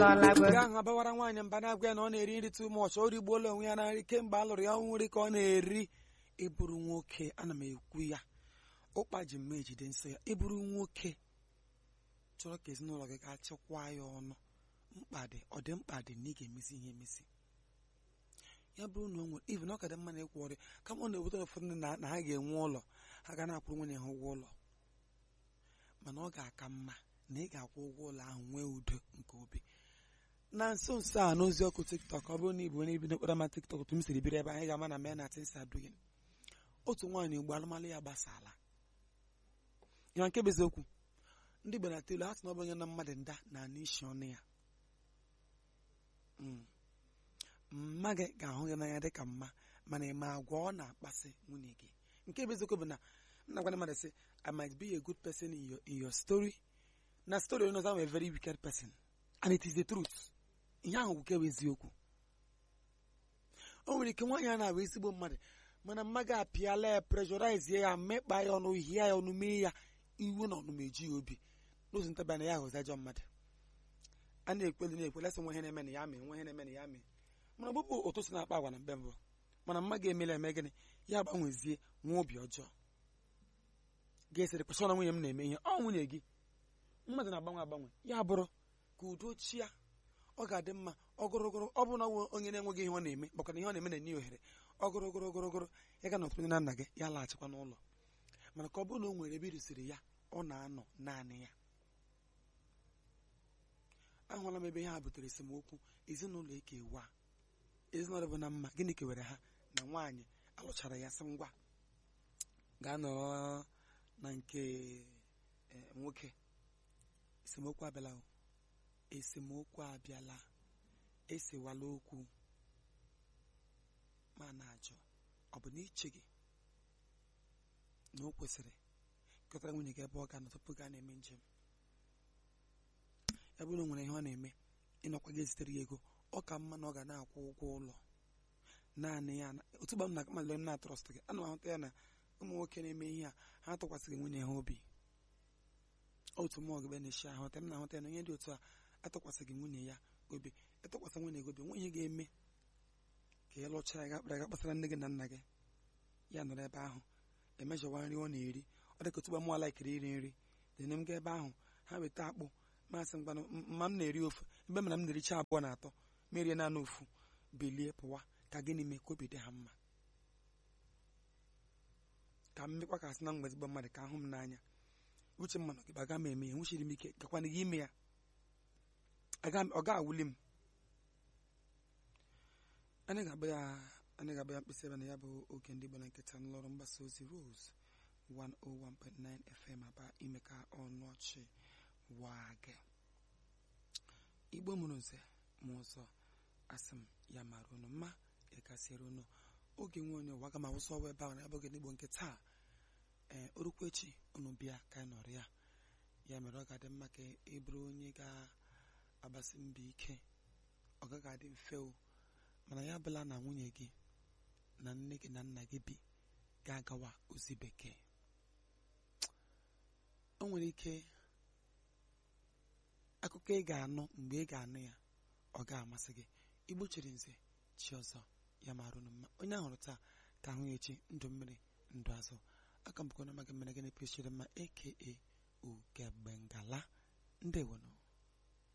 Nke ahụ abawara nwaanyị mba na-agwa ya na ọ na-eri nri too much o rigbuola onwe ya na nri kemgbe a lụrụ ya ọ nri ka ọ na-eri ịbụrụ nwoke ana m ekwu ya ụkpa ji mma ejide nsọ ya ịbụrụ nwoke chọrọ ka ezinụlọ gị gaa chịkwaa ya ọnụ mkpa dị ọ dị mkpa dị na ị ga-emesi ihe emesi ya bụrụ na o nwere even ọ ka dị mma na ịkwụ ọrịa kama ọ na-eweta ụfọdụ ndị na na ha ga-enwe ụlọ ha ga na-akwụrụ nwunye ha ụgwọ ụlọ mana ọ ga-aka mma na ị ga-akwụ ụgwọ ụlọ ahụ nwee udo nke obi na nso nso a n'ozi ọkụ tiktok ọ bụrụ na ịbụ onye bido kpara ma tiktok otu m siri biri ebe anyị ga-ama na men at insadugin otu nwaanyị ugbo alụmalụ ya gbasala ya nke bụ eziokwu ndị Igbo na-atụ ilu ha sị na ọ bụ onye na mmadụ nda na anụ isi ọnụ ya Mm. mma gị ga-ahụ gị n'anya dịka mma mana ị ma agwa ọ na-akpasị nwunye gị nke bụ eziokwu bụ na m na-agwa ndị mmadụ sị I might be a good person in your, in your story na story onye ọzọ I'm a very wicked person and it is the truth ihe ahụ bụ kewa eziokwu o nwere ike nwaanyị a na-abụ ezigbo mmadụ mana mma gị apịala ya pressurize ya mekpa ya ọnụ hie ya ọnụ mee ya iwu na ọnụma eji ya obi n'ụzọ ntabịa na ya ghọzi ajọ mmadụ a na-ekweli na-ekweli asị nwe ihe na-eme na ya mee nwe ihe na-eme na ya mee mana ọbụbụ ụtụ si na-akpa agwa na mbe mbụ mana mma ga-emela eme gịnị ya gbanwezie nwa obi ọjọọ ga-esiri kwesịrị na nwunye m na-eme ihe ọ nwunye gị mmadụ na-agbanwe agbanwe ya bụrụ ka udo chia ọ ga-adị mma ọgụrụgụrụ ọ bụrụ na ọ bụ onye na-enweghị ihe ọ na-eme makana ihe ọ na-eme na-enye ohere ọgụrụgụrụgụrụgụrụ ya ga nọtụ na nna gị ya laghachikwa n'ụlọ mana ka ọ bụrụ na o nwere ebe irusiri ya ọ na-anọ naanị ya ahụla m ebe ihe a butere esemokwu ezinụlọ eke wa ezinụlọ bụ na mma gịnị kewere ha na nwaanyị alụchara ya sị ngwa gaa nọrọ na nke eh, nwoke esemokwu abịala o esemokwu abịala esewala okwu ma na-ajụ ọ bụ na iche gị na o kwesịrị kọtara nwunye gị ebe ọ ga-anọ tupu gaa na-eme njem ya bụrụ na o nwere ihe ọ na-eme ịnọkwa gị ezitere ya ego ọ ka mma na ọ ga na-akwụ ụgwọ ụlọ naanị ya na- otu gba m na amalile m na-atrọst gị ana m ahụta ya na ụmụ nwoke na-eme ihe a ha tụkwasịghị nwunye ha obi otu mmụọ gị na-eshi ahụta m na-ahụta ya na onye dị otu a atụkwasịghị nwunye ya obi ịtụkwasị nwunye gị obi nwe ihe ga-eme ka ị lụchaa ya gakpara ga kpasara nne gị na nna gị ya nọrọ ebe ahụ emejọwa nri ọ na-eri ọ dịka otu gba mụọ laikiri iri nri dịne m gaa ebe ahụ ha weta akpụ masị mgbanụ mma m na-eri ofu ebe mana m na-ericha abụọ na atọ merie naanị ofu belie pụwa ka gịnị mee ka obi dị ha mma ka m mekwa ka asị na mgbezigbo mmadụ ka ahụ m n'anya uche m mana gị aga m eme ya nwuchiri m ike gakwana gị ime ya Aga- ọ ga-awuli m anyị ga-agba ya anyị ga-agba ya mkpịsị ebe na ya bụ oge ndị Igbo na nkịta n'ụlọọrụ mgbasa ozi Rose 101.9 FM aba ime ka ọnụ ọchị waa gị igbo mụrụ nze ma ụzọ asị m ya mara unu mma ịkasiere unu oge nwe onye ụwa aga m awụsa ọwa ebe ahụ na abụghị n'igbo nke taa ee orukwu echi unu bịa ka anyị nọrọ ya ya mere ọ ga-adị mma ka ị bụrụ onye ga-agbasi mbọ ike ọ gaghị adị mfe o mana ya bụla na nwunye gị na nne gị na nna gị bi ga-agawa ozi bekee o nwere ike akụkọ ị ga-anụ mgbe ị ga-anụ ya ọ ga-amasị gị igbo chiri nze chi ọzọ ya marụ unu mma onye ahụrụ taa ka ahụ ya echi ndụ mmiri ndụ azụ aka mbụkọ na amaghị mmere gị na-epe chiri mma aka ugegbe ngala ndewonụ